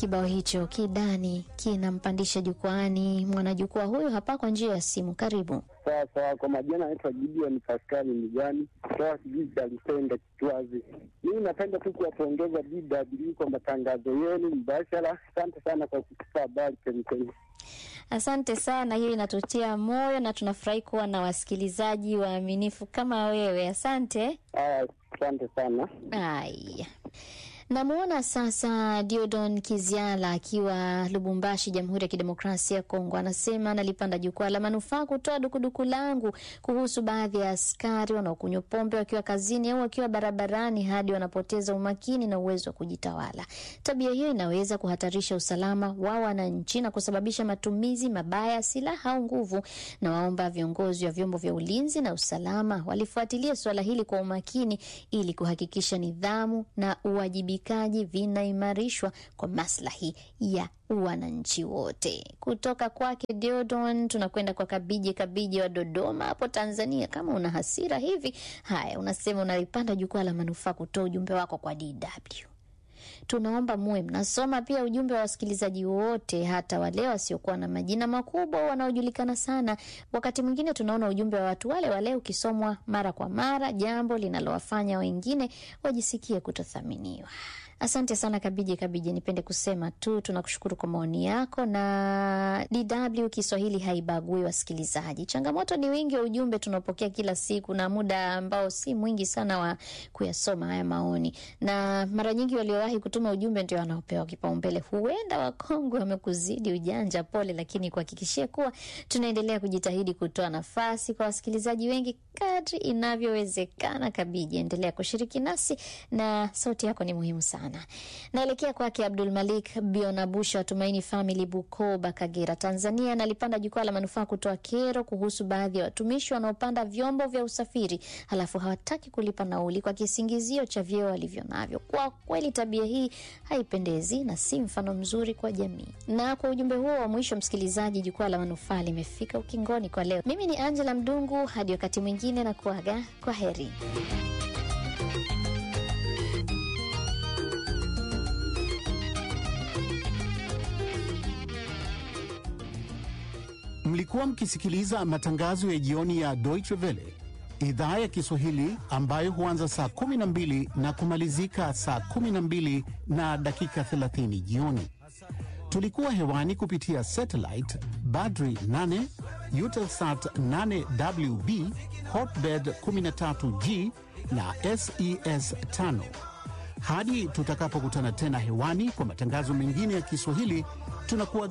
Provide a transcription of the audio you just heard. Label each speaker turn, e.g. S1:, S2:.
S1: Kibao hicho kidani kinampandisha jukwaani mwanajukwaa huyu hapa kwa njia ya simu. Karibu.
S2: Sawa sawa, kwa majina naitwa Gideon Paskali Migani kutoka kijiji cha Lusenda Kitwazi. Mimi napenda tu kuwapongeza DW kwa matangazo yenu mbashara. Asante sana kwa kutupa habari chemchemi.
S1: Asante sana, hiyo inatutia moyo na tunafurahi kuwa na wasikilizaji waaminifu kama wewe. Asante.
S2: Haya, asante sana.
S1: Aya, namwona sasa Diodon Kiziala akiwa Lubumbashi, Jamhuri ya Kidemokrasia ya Kongo. Anasema nalipanda jukwaa la manufaa kutoa dukuduku langu kuhusu baadhi ya askari wanaokunywa pombe wakiwa kazini au wakiwa barabarani hadi wanapoteza umakini na uwezo wa kujitawala. Tabia hiyo inaweza kuhatarisha usalama wa wananchi na kusababisha matumizi mabaya ya silaha au nguvu. Na waomba viongozi wa vyombo vya ulinzi na usalama walifuatilia suala hili kwa umakini ili kuhakikisha nidhamu na uwajibikaji vinaimarishwa kwa maslahi ya wananchi wote. Kutoka kwake Deodon tunakwenda kwa Kabije Kabije wa Dodoma hapo Tanzania. Kama una hasira hivi, haya, unasema unalipanda jukwaa la manufaa kutoa ujumbe wako kwa DW. Tunaomba muwe mnasoma pia ujumbe wa wasikilizaji wote, hata wale wasiokuwa na majina makubwa wanaojulikana sana. Wakati mwingine tunaona ujumbe wa watu wale wale ukisomwa mara kwa mara, jambo linalowafanya wengine wajisikie kutothaminiwa. Asante sana Kabije Kabije, nipende kusema tu tunakushukuru kwa maoni yako, na DW Kiswahili haibagui wasikilizaji. Changamoto ni wingi wa ujumbe tunaopokea kila siku na muda ambao si mwingi sana wa kuyasoma haya maoni, na mara nyingi waliowahi kutuma ujumbe ndio wanaopewa kipaumbele. Huenda wakongwe wamekuzidi ujanja, pole, lakini kuhakikishia kuwa tunaendelea kujitahidi kutoa nafasi kwa wasikilizaji wengi kadri inavyowezekana. Kabije, endelea kushiriki nasi na sauti yako ni muhimu sana. Naelekea kwake Abdul Malik Bionabusha wa Tumaini Family, Bukoba, Kagera, Tanzania. Nalipanda jukwaa la manufaa kutoa kero kuhusu baadhi ya watumishi wanaopanda vyombo vya usafiri halafu hawataki kulipa nauli kwa kisingizio cha vyeo walivyo navyo. Kwa kweli tabia hii haipendezi na si mfano mzuri kwa jamii. Na kwa ujumbe huo wa mwisho, msikilizaji, jukwaa la manufaa limefika ukingoni kwa leo. Mimi ni Angela Mdungu, hadi wakati mwingine na kuaga kwa heri.
S3: Mlikuwa mkisikiliza matangazo ya jioni ya Deutsche Welle idhaa ya Kiswahili ambayo huanza saa 12 na kumalizika saa 12 na dakika 30 jioni. Tulikuwa hewani kupitia satellite Badri 8, Eutelsat 8WB, Hotbird 13G na SES 5. Hadi tutakapokutana tena hewani kwa matangazo mengine ya Kiswahili tunakuwa